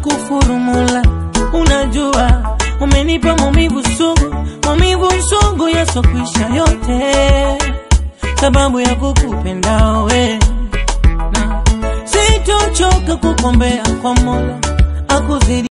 kufuru Mola, unajua umenipa maumivu sugu, maumivu sugu yasokwisha yote, sababu ya kukupenda we, na sitochoka kukombea kwa Mola akuzidi